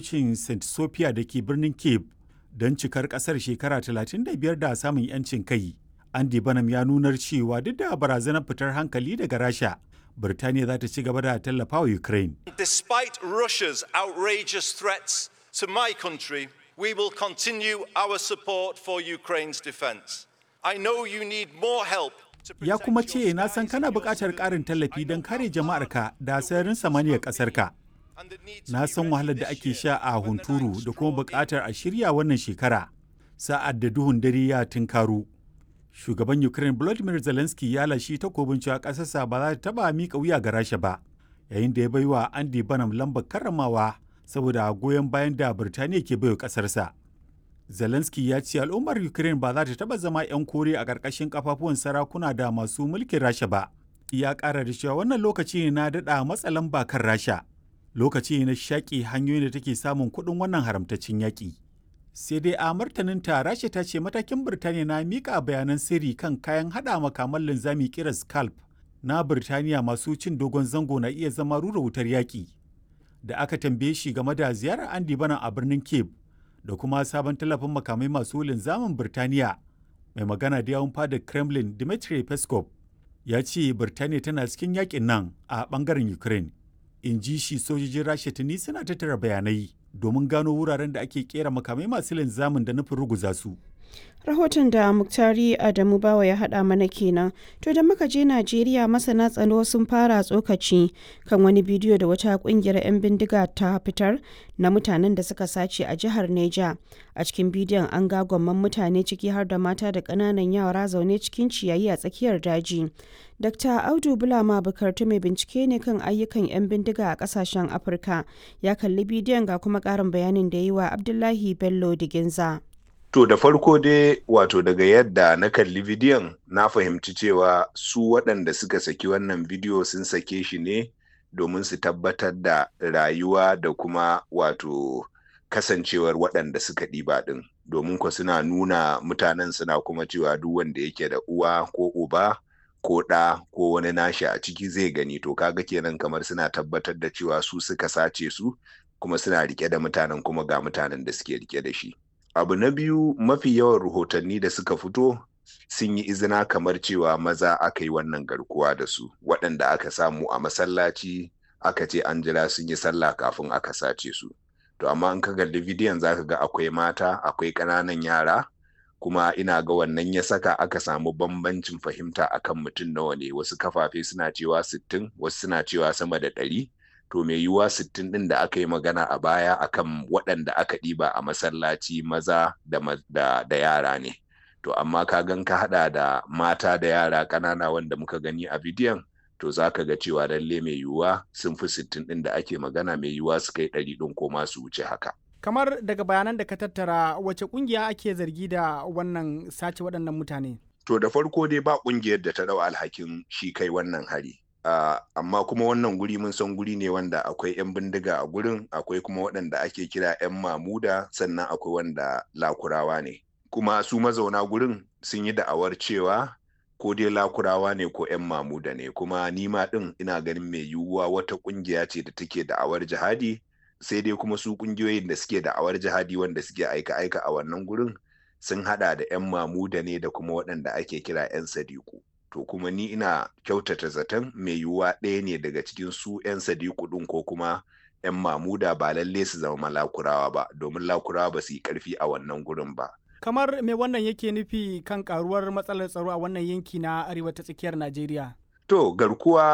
cocin st sophia da ke birnin cape don cikar kasar shekara 35 da samun 'yancin kai andy banham ya nunar cewa duk da barazanar fitar hankali daga rasha birtaniya za ta ci gaba da tallafa wa ukraine Despite Russia's outrageous threats to my country, we will continue our support for Ukraine's defense. I know you need more help to ya protect kuma your ce na san skies kana and your buƙatar ƙarin civilians. tallafi I don know kare how jama'arka da sararin samaniyar ƙasarka and the need to na be san ready wahalar da this ake year sha a when the hunturu nights da kuma draw in. buƙatar a shirya wannan shekara sa'ad da duhun dare ya tunkaru shugaban ukraine volodymyr zelensky ya lashi takobin cewa ƙasarsa ba za ta taɓa miƙa wuya ga rasha ba yayin da ya bai wa andy banham lambar karramawa saboda goyon bayan da birtaniya ke baiwa ƙasarsa zelensky ya ce al'ummar ukraine ba za ta taɓa zama 'yan kore a ƙarƙashin kafafuwan sarakuna da masu mulkin rasha ba ya ƙara da cewa wannan lokaci ne na daɗa matsa lamba kan rasha lokaci ne na shaƙi hanyoyin da take samun kuɗin wannan haramtaccen yaƙi sai dai a martaninta rasha ta ce matakin birtaniya na miƙa bayanan sirri kan kayan haɗa makaman linzami kira scalp na birtaniya masu cin dogon zango na iya zama rura wutar yaƙi da aka tambaye shi game da ziyarar andy bana a birnin cape da kuma sabon tallafin makamai masu linzamin birtaniya mai magana da yawun fadar kremlin dmitry peskov ya ce birtaniya tana cikin yakin nan a bangaren ukraine in ji shi sojojin rasha tuni suna tattara bayanai domin gano wuraren da ake kera makamai masu linzamin da nufin ruguza su rahoton da muktari adamu bawa ya haɗa mana kenan to da muka je najeriya masana tsaro sun fara tsokaci kan wani bidiyo da wata kungiyar 'yan bindiga ta fitar na mutanen da suka sace a jihar neja a cikin bidiyon an ga gwamman mutane ciki har da mata da ƙananan yara zaune cikin ciyayi a tsakiyar daji dr audu bulama bukartu mai bincike ne kan ayyukan 'yan bindiga a ƙasashen afirka ya kalli bidiyon ga kuma ƙarin bayanin da yi wa abdullahi bello diginza To da farko dai wato daga yadda na kalli bidiyon na fahimci cewa su waɗanda suka saki wannan bidiyo sun sake shi ne domin su tabbatar da rayuwa da kuma wato kasancewar waɗanda suka ɗiba ɗin domin ko suna nuna mutanen suna kuma cewa duk wanda yake da uwa ko uba ko ɗa ko wani nashi a ciki zai gani to kaga kenan kamar suna tabbatar da cewa su suka sace su kuma suna rike da mutanen kuma ga mutanen da suke rike da shi. abu na biyu mafi yawan rahotanni da suka fito sun yi izina kamar cewa maza aka yi wannan garkuwa da su waɗanda aka samu a masallaci aka ce an jira sun yi sallah kafin aka sace su to amma in ka kalli bidiyon zaka ga akwai mata akwai ƙananan yara kuma ina ga wannan ya saka aka samu bambancin fahimta akan mutum nawa ne wasu kafafe suna cewa sittin wasu suna cewa sama da ɗari to mai yiwuwa sittin ɗin da aka yi magana a baya akan waɗanda aka ɗiba a masallaci maza da, da, da yara ne to amma ka gan ka haɗa da mata da yara ƙanana wanda muka gani a bidiyon to za ka ga cewa lalle mai yiwuwa sun fi sittin ɗin da ake magana mai yiwuwa su kai ɗari ɗin ko ma su wuce haka kamar daga bayanan da ka tattara wace ƙungiya ake zargi da wannan sace waɗannan mutane to da farko dai ba ƙungiyar da ta ɗau alhakin shi kai wannan hari Uh, amma kuma wannan guri mun san guri ne wanda akwai 'yan bindiga a gurin akwai kuma waɗanda ake kira 'yan mamuda sannan akwai wanda lakurawa ne kuma su mazauna gurin sun yi da'awar cewa ko dai lakurawa ne ko 'yan mamuda ne kuma nima ɗin ina ganin mai yiwuwa wata ƙungiya ce da take da'awar jihadi sai dai kuma su ƙungiyoyin da suke da'awar jihadi wanda suke aika-aika a wannan gurin sun haɗa da 'yan mamuda ne da kuma waɗanda ake kira 'yan sadiku to kuma ni ina kyautata zaton mai yiwuwa ɗaya ne daga cikin su 'yan sadiku ɗin ko kuma 'yan mamuda ba lalle su zama lakurawa ba domin lakurawa ba su yi ƙarfi a wannan gurin ba kamar me wannan yake nufi kan karuwar matsalar tsaro a wannan yanki na arewa ta tsakiyar najeriya to garkuwa